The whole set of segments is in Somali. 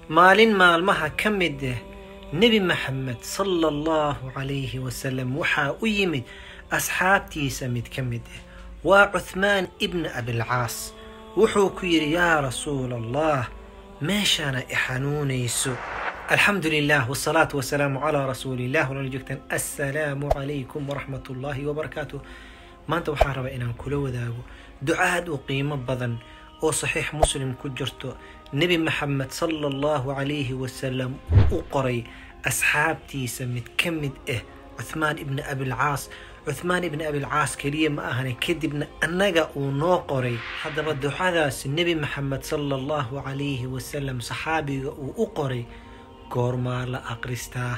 maalin maalmaha ka mid ah nebi maxamed sala allahu calayhi wasalam waxaa u yimid asxaabtiisa mid ka mid ah waa cuthmaan ibna abilcaas wuxuu ku yidhi yaa rasuula allah meeshaana i xanuunayso alxamdu lilah wsalaatu wasalaamu calaa rasuuliillah walala joogtaan assalaamu calaykum waraxmat ullaahi wabarakaatuh maanta waxaan rabaa inaan kula wadaago ducaad u qiimo badan oo saxiix muslim ku jirto nebi maxamed sala allahu calayhi wasalam u qoray asxaabtiisa mid ka mid ah cuthmaan ibni abilcaas cuthmaan ibni abilcaas keliya ma ahane kadibna annaga uu noo qoray haddaba ducadaas nebi maxamed sala allahu calayhi wasalam saxaabiga uu u qoray goormaa la aqristaa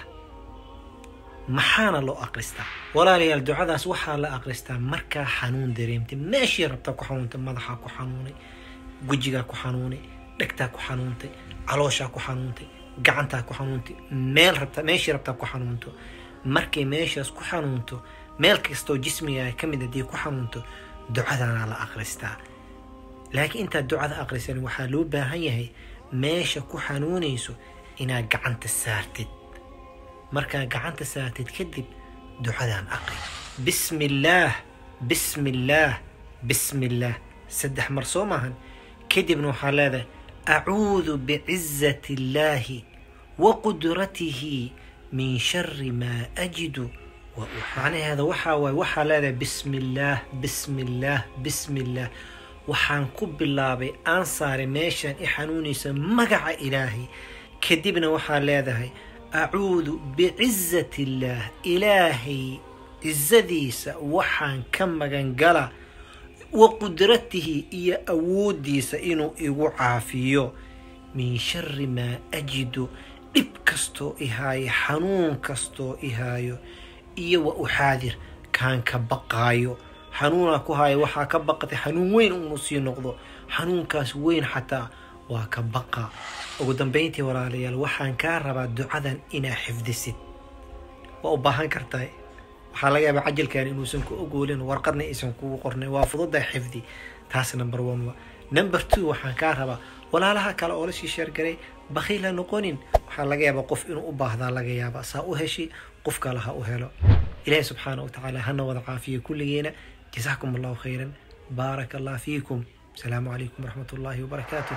maxaana loo aqristaa walaalayaal ducadaas waxaa la aqristaa markaa xanuun dareemtay meeshii rabtaa ku xanuuntay madaxaa ku xanuunay wejigaa ku xanuunay dhegtaa ku xanuuntay calooshaa ku xanuuntay gacantaa ku xanuuntay meel rabta meeshii rabtaa ku xanuunto markay meeshaas ku xanuunto meel kastoo jismigaa ka mid haddii ku xanuunto ducadaana la aqristaa laakiin intaad ducada aqrisan waxaa loo baahan yahay meesha ku xanuunayso inaad gacanta saartid markaa gacanta saartid kadib ducadaan aqri bismi illaah bismi illaah bismi illaah saddex mar soo maahan kadibna waxaa leedahay acuudu bicizati illaahi wa qudratihi min shari maa ajidu macnaheeda waxaa waaye waxaa leedahay bismi illaah bismi illaah bismi illaah waxaan ku bilaabay aan saaray meeshaan i xanuunaysa magaca ilaahay kadibna waxaa leedahay acuudu bicizati illaah ilaahay cizadiisa waxaan ka magan gala wa qudratihi iyo awooddiisa inuu igu caafiyo min shari maa ajidu dhib kastoo ihaayo xanuun kastoo ihaayo iyo wa uxaadir kaan ka baqaayo xanuunaa ku haayo waxaa ka baqatay xanuun weyn unu sii noqdo xanuunkaas weyn xataa waa ka baqa ugu dambayntii walaalayaal waxaan kaa rabaa ducadan inaa xifdisid waa u baahan kartaa waxaa laga yaabaa cajalkan inuusan ku ogoolin warqadna aysan kugu qornay waa fududaa xifdi taas number one wa number two waxaan kaa rabaa walaalaha kale oo la sii sheergaray bakhiil ha noqonin waxaa laga yaabaa qof inuu u baahdaa laga yaabaa saa u heshi qof kale ha u helo ilaahi subxaana wa tacaala hana wada caafiya kulligeena jasaakum allahu khayran baaraka allah fiikum asalaamu calaykum waraxmat ullaahi wabarakaatuh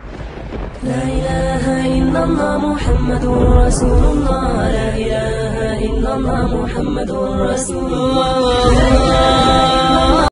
لا إله إلا الله محمد رسول الله لا إله إلا الله محمد رسول الله